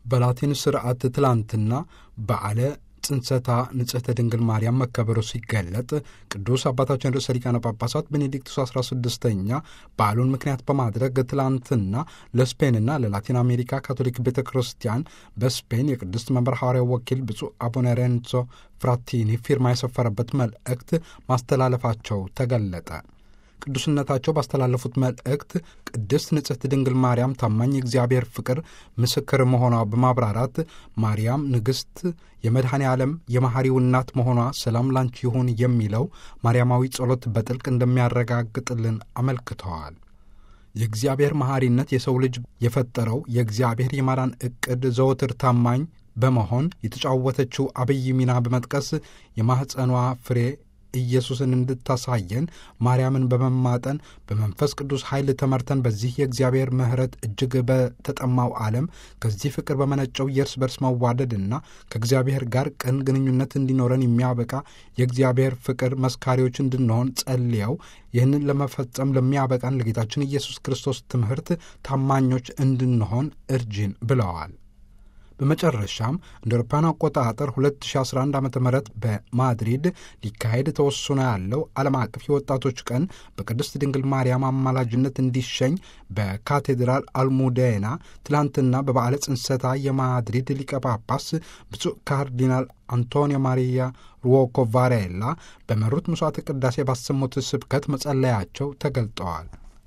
በላቲን ስርዓት ትላንትና በዓለ ጽንሰታ ንጽሕተ ድንግል ማርያም መከበሩ ሲገለጥ ቅዱስ አባታችን ርዕሰ ሊቃነ ጳጳሳት ቤኔዲክቱስ 16ኛ በዓሉን ምክንያት በማድረግ ትላንትና ለስፔንና ለላቲን አሜሪካ ካቶሊክ ቤተ ክርስቲያን በስፔን የቅድስት መንበር ሐዋርያው ወኪል ብፁዕ አቡነ ሬንዞ ፍራቲኒ ፊርማ የሰፈረበት መልእክት ማስተላለፋቸው ተገለጠ። ቅዱስነታቸው ባስተላለፉት መልእክት ቅድስት ንጽሕት ድንግል ማርያም ታማኝ እግዚአብሔር ፍቅር ምስክር መሆኗ በማብራራት ማርያም ንግሥት የመድኃኔ ዓለም የመሐሪው እናት መሆኗ ሰላም ላንቺ ይሁን የሚለው ማርያማዊ ጸሎት በጥልቅ እንደሚያረጋግጥልን አመልክተዋል። የእግዚአብሔር መሐሪነት የሰው ልጅ የፈጠረው የእግዚአብሔር የማዳን ዕቅድ ዘወትር ታማኝ በመሆን የተጫወተችው አብይ ሚና በመጥቀስ የማኅፀኗ ፍሬ ኢየሱስን እንድታሳየን ማርያምን በመማጠን በመንፈስ ቅዱስ ኃይል ተመርተን በዚህ የእግዚአብሔር ምሕረት እጅግ በተጠማው ዓለም ከዚህ ፍቅር በመነጨው የእርስ በርስ መዋደድና ከእግዚአብሔር ጋር ቅን ግንኙነት እንዲኖረን የሚያበቃ የእግዚአብሔር ፍቅር መስካሪዎች እንድንሆን ጸልየው ይህንን ለመፈጸም ለሚያበቃን ለጌታችን ኢየሱስ ክርስቶስ ትምህርት ታማኞች እንድንሆን እርጅን ብለዋል። በመጨረሻም እንደ አውሮፓውያን አቆጣጠር 2011 ዓ ም በማድሪድ ሊካሄድ ተወስኖ ያለው ዓለም አቀፍ የወጣቶች ቀን በቅድስት ድንግል ማርያም አማላጅነት እንዲሸኝ በካቴድራል አልሙዴና ትላንትና በበዓለ ጽንሰታ የማድሪድ ሊቀ ጳጳስ ብፁዕ ካርዲናል አንቶኒዮ ማሪያ ሩዎኮ ቫሬላ በመሩት ምሥዋዕተ ቅዳሴ ባሰሙት ስብከት መጸለያቸው ተገልጠዋል።